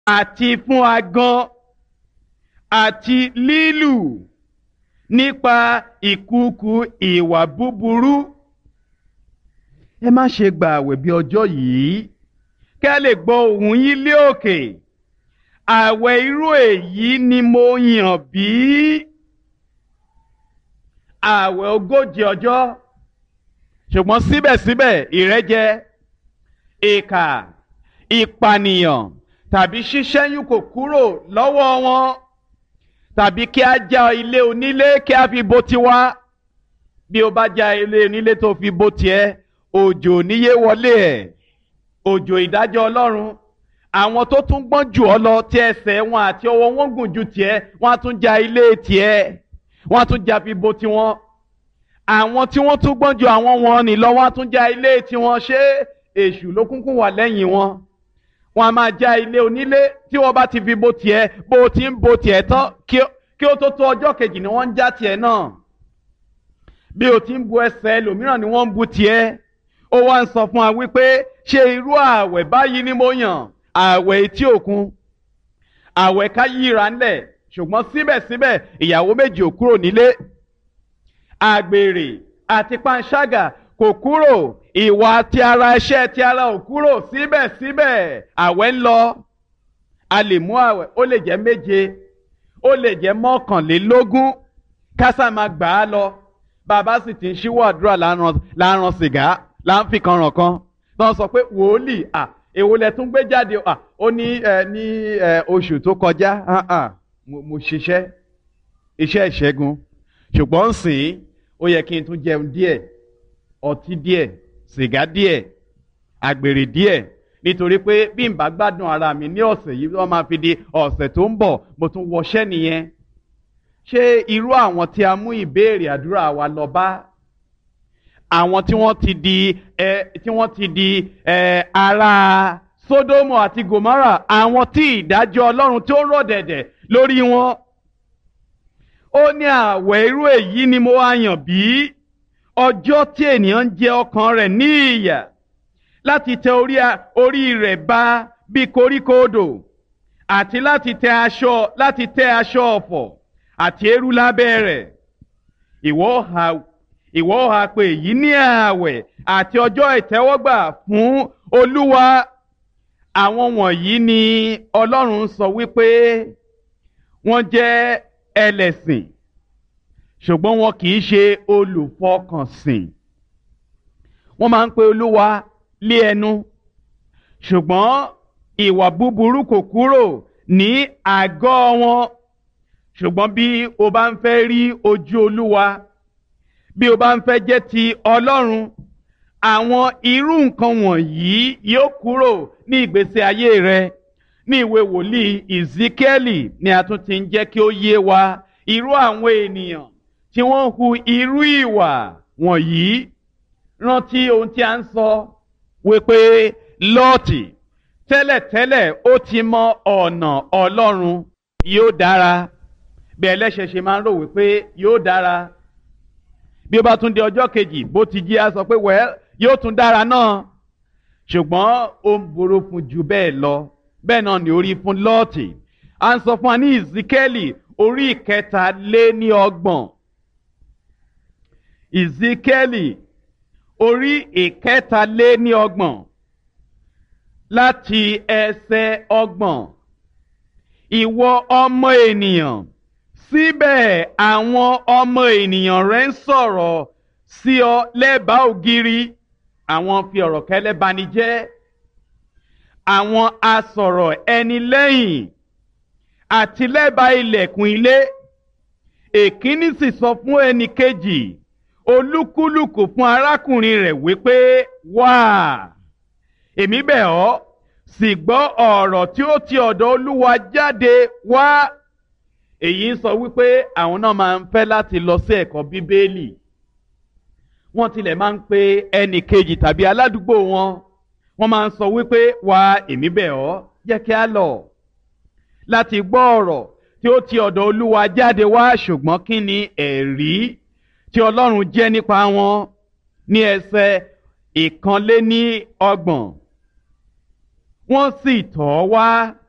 àti fún agan àti lílù nípa ìkúùkù ìwà búburú. ẹ má ṣe gba àwẹ̀ bí ọjọ́ yìí kí a lè gbọ́ ohùn yín lé òkè àwẹ̀ irú èyí ni mo yàn bí àwẹ̀ ogójì ọjọ́ ṣùgbọ́n síbẹ̀síbẹ̀ ìrẹ́jẹ ìkà ìpànìyàn tàbí ṣíṣẹ́yún kò kúrò lọ́wọ́ wọn tàbí kí a já ilé onílé kí a fi bo tiwa bí o bá já ilé onílé tó fi bo tiẹ̀ òjò níyé wọlé ẹ̀ òjò ìdájọ́ ọlọ́run àwọn tó tún gbọ́n jù ọ lọ tí ẹsẹ̀ wọn àti ọwọ́ wọn gùn ju tiẹ̀ wọ́n á tún já ilé tiẹ̀ wọ́n á tún já fi bo tiwọn àwọn tí wọ́n tún gbọ́n ju àwọn wọn nì lọ wọ́n á tún já ilé tiwọn ṣé èṣù ló kúnkún wà lẹ́yìn wọn wọ́n á máa já ilé onílé tí wọ́n bá ti fi bo tiẹ̀ bó o ti ń bo tiẹ̀ tán kí ó tó tó ọjọ́ kejì ni wọ́n ń já tiẹ̀ náà bí o ti ń bu ẹsẹ̀ ẹlòmíràn ni wọ́n ń bu tiẹ̀ ó wá ń sọ fún wa wípé ṣé irú ààwẹ̀ báyìí ni mo yàn ààwẹ̀ etí òkun ààwẹ̀ ká yíra ńlẹ̀ ṣùgbọ́n síbẹ̀síbẹ̀ ìyàwó méjì ò kúrò nílé àgbèrè àti panṣágà kò kúrò ìwà ti ara iṣẹ́ ti ara ò kúrò síbẹ̀síbẹ̀ ààwẹ̀ ń lọ a lè mú ààwẹ̀ ó lè jẹ́ méje ó lè jẹ́ mọ́kànlélógún kásá máa gbà á lọ bàbá sì ti ń ṣíwọ́ àdúrà láàrán sìgá là ń fi kan ràn kan tó ń sọ pé wòlíì à èwo lẹ tún gbé jáde à ó ní ẹ ní ẹ oṣù tó kọjá mo ṣiṣẹ́ iṣẹ́ ìṣẹ́gun ṣùgbọ́n sìn ó yẹ kí n tún jẹun díẹ̀ ọtí díẹ̀ sìgá díẹ̀ àgbèrè díẹ̀ nítorí pé bí n bá gbádùn ara mi ní ọ̀sẹ̀ yìí wọ́n máa fi di ọ̀sẹ̀ tó ń bọ̀ mo tún wọṣẹ́ nìyẹn ṣé irú àwọn tí a mú ìbéèrè àdúrà wa lọ bá àwọn tí wọ́n ti di ẹ tí wọ́n ti di ẹ ara Sódómù àti Gòmárà àwọn tí ìdájọ́ Ọlọ́run tó rọ̀ dẹ̀dẹ̀ lórí wọn. ó ní àwẹ̀ irú èyí ni mo wá yàn bí ọjọ́ tí ènìyàn ń jẹ ọkàn rẹ̀ ní ìyà láti tẹ orí rẹ̀ ba bí koríko odò àti láti tẹ aṣọ láti tẹ aṣọ ọ̀fọ̀ àti eérú lábẹ́ rẹ̀ ìwọ ha ìwọ ha pé èyí ní ààwẹ̀ àti ọjọ́ ìtẹ́wọ́gbà fún olúwa àwọn wọ̀nyí ni ọlọ́run sọ wípé wọ́n jẹ́ ẹlẹ́sìn ṣùgbọ́n wọn kì í ṣe olùfọkànsìn wọ́n máa ń pe olúwa lé ẹnu ṣùgbọ́n ìwà búburú kò kúrò ní àgọ́ wọn ṣùgbọ́n bí o bá ń fẹ́ rí ojú olúwa bí o bá ń fẹ́ jẹ́ ti ọlọ́run àwọn irú nǹkan wọ̀nyí yóò kúrò ní ìgbésí ayé rẹ ní ìwé wòlíì Ezekieli ni a tún ti ń jẹ́ kí ó yé wa irú àwọn ènìyàn tí wọ́n hu irú ìwà wọ̀nyí rántí ohun tí a ń sọ wípé lọ́ọ̀tì tẹ́lẹ̀tẹ́lẹ̀ ó ti mọ ọ̀nà ọlọ́run yóò dára bí ẹlẹ́ṣẹ̀ ṣe máa ń rò wípé yóò dára bí ó bá tún di ọjọ́ kejì bó ti jí a sọ pé wẹ́ẹ́ yóò tún dára náà ṣùgbọ́n ó ń borò fún ju bẹ́ẹ̀ lọ bẹ́ẹ̀ náà ni orí fún lọ́ọ̀tì à ń sọ fún wa ní ìzíkẹ́lì orí ìkẹta lé ní ọgbọ̀n ìzíkẹ́lì orí ìkẹta lé ní ọgbọ̀n láti ẹsẹ̀ ọgbọ̀n ìwọ ọmọ ènìyàn síbẹ̀ àwọn ọmọ ènìyàn rẹ̀ ń sọ̀rọ̀ sí ọ lẹ́bàá ògiri àwọn fi ọ̀rọ̀ kẹ́lẹ́ bani jẹ́ àwọn asọ̀rọ̀ ẹni lẹ́yìn àti lẹ́bàá ilẹ̀kùn ilé èkíní sì sọ fún ẹnì kejì olúkúlùkù fún arákùnrin rẹ̀ wípé wá èmi bẹ̀ ọ́ sì gbọ́ ọ̀rọ̀ tí ó ti ọ̀dọ̀ olúwa jáde wá èyí ń sọ wípé àwọn náà máa ń fẹ́ láti lọ sí ẹ̀kọ́ bíbélì wọ́n tilẹ̀ máa ń pe ẹnì kejì tàbí aládùúgbò wọn wọ́n máa ń sọ wípé wá èmi bẹ̀ ọ́ jẹ́ kí a lọ láti gbọ́ ọ̀rọ̀ tí ó ti ọ̀dọ̀ olúwa jáde wá ṣùgbọ́n kí ni ẹ̀rí tí ọlọ́run jẹ́ nípa wọn ní ẹsẹ̀ ìkànléní ọgbọ̀n wọ́n sì tọ̀ ọ́ wá